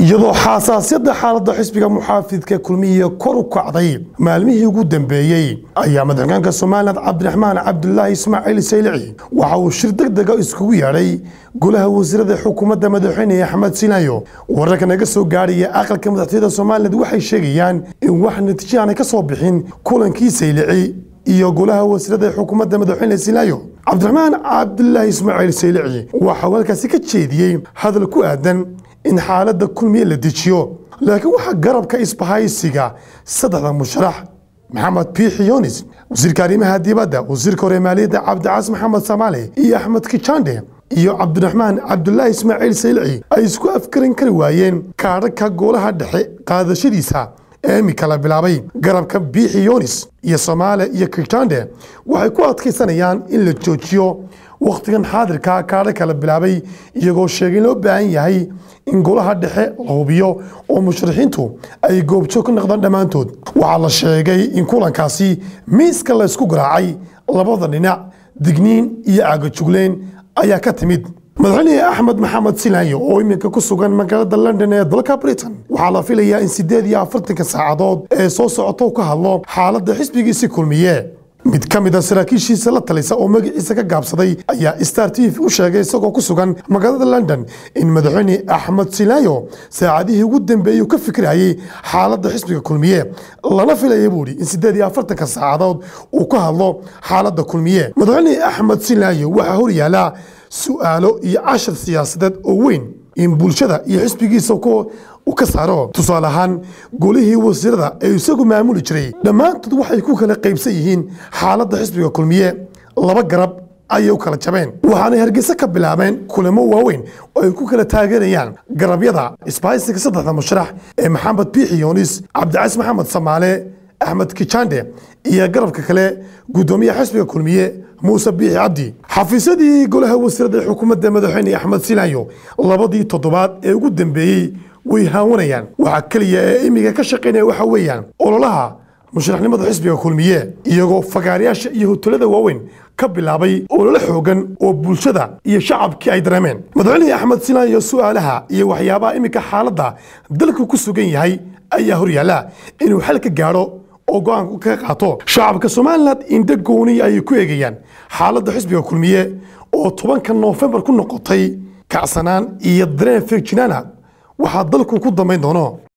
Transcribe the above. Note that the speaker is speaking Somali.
iyadoo xasaasiyadda xaaladda xisbiga muxaafidka kulmiye kor u kacday maalmihii ugu dambeeyey ayaa madaxweynaanka somalilan cabdiraxmaan cabdulaahi ismaaciil saylici waxa uu shir deg dega iskugu yeedhay golaha wasiirada xukuumadda madaxweyne axmed sinaayo wararka naga soo gaadhaya aqalka madaxtooyada somalilan waxay sheegayaan in wax natiijo aanay ka soo bixin kulankii saylici iyo golaha wasiirada xukuumadda madaxweyne sinaayo cabdiraxmaan cabdulaahi ismaaciil saylici waxa uu halkaasi ka jeediyey hadal ku aadan in xaaladda kulmiye la dejiyo laakiin waxaa garabka isbahaysiga saddexda musharax maxamed biixi yunis wasiirka arrimaha dibadda wasiirka hore maaliyadda cabdicaas maxamed samaale iyo axmed kijande iyo cabdiraxmaan cabdulaahi ismaaciil saylici ay isku afkarin kari waayeen kaadhaka golaha dhexe qaadashadiisa ee imika la bilaabay garabka biixi yunis iyo soomaale iyo kijande waxay ku adkaysanayaan in la joojiyo wakhtigan xaadirka kaadha kala bilaabay iyagoo sheegay in loo baahan yahay in golaha dhexe la hubiyo oo musharaxiintu ay goobjoog ka noqdaan dhammaantood waxaa la sheegay in kulankaasi miiska la ysku garaacay labada dhinac digniin iyo aagajugleen ayaa ka timid madaxweyne axmed maxamed silaayo oo iminka ku sugan magaalada london ee dalka britain waxaa la filayaa in siddeed iyo afartanka saacadood ee soo socota u ka hadlo xaaladda xisbigiisi kulmiye mid ka mid a saraakiishiisa la talisa oo magaciisa ka gaabsaday ayaa star t v u sheegay isagoo ku sugan magaalada london in madaxweyne axmed silaayo saacadihii ugu dambeeyey uu ka fikirayay xaaladda xisbiga kulmiye lana filaya buu ihi in siddeed iyo afartanka saacadood uu ka hadlo xaaladda kulmiye madaxweyne axmed silaayo waxaa horyaala su'aalo iyo cashar siyaasadeed oo weyn in bulshada iyo xisbigiisa u ka saaro tusaale ahaan golihii wasiirada ee isagu maamuli jiray dhammaantood waxay ku kala qaybsan yihiin xaaladda xisbiga kulmiye laba garab ayay u kala jabeen waxaanay hargeysa ka bilaabeen kulamo waaweyn oo ay ku kala taageerayaan garabyada isbahaysiga saddexda musharax ee maxamed biixi yunis cabdicais maxamed samaale axmed kijande iyo garabka kale guddoomiyaha xisbiga kulmiye muuse biixi cabdi xafiisyadii golaha wasiirada ee xukuumadda madaxweyne axmed silaayo labadii toddobaad ee ugu dambeeyey way haawanayaan waxaa keliya ee imiga ka shaqaynaya waxa weeyaan ololaha musharaxnimada xisbiga kulmiye iyagoo fagaarayaasha iyo hotelada waaweyn ka bilaabay ololo xoogan oo bulshada iyo shacabkii ay dareemeen madaxweyne axmed silaayo su'aalaha iyo waxyaabaha iminka xaaladda dalku ku sugan yahay ayaa horyaala inuu xal ka gaadho oo go-aanka kaga qaato shacabka somalilan indho gooni ayay ku eegayaan xaaladda xisbiga kulmiye oo tobanka noofembar ku noqotay kacsanaan iyo dareen feegjinaana waxaa dalku ku dambayn doono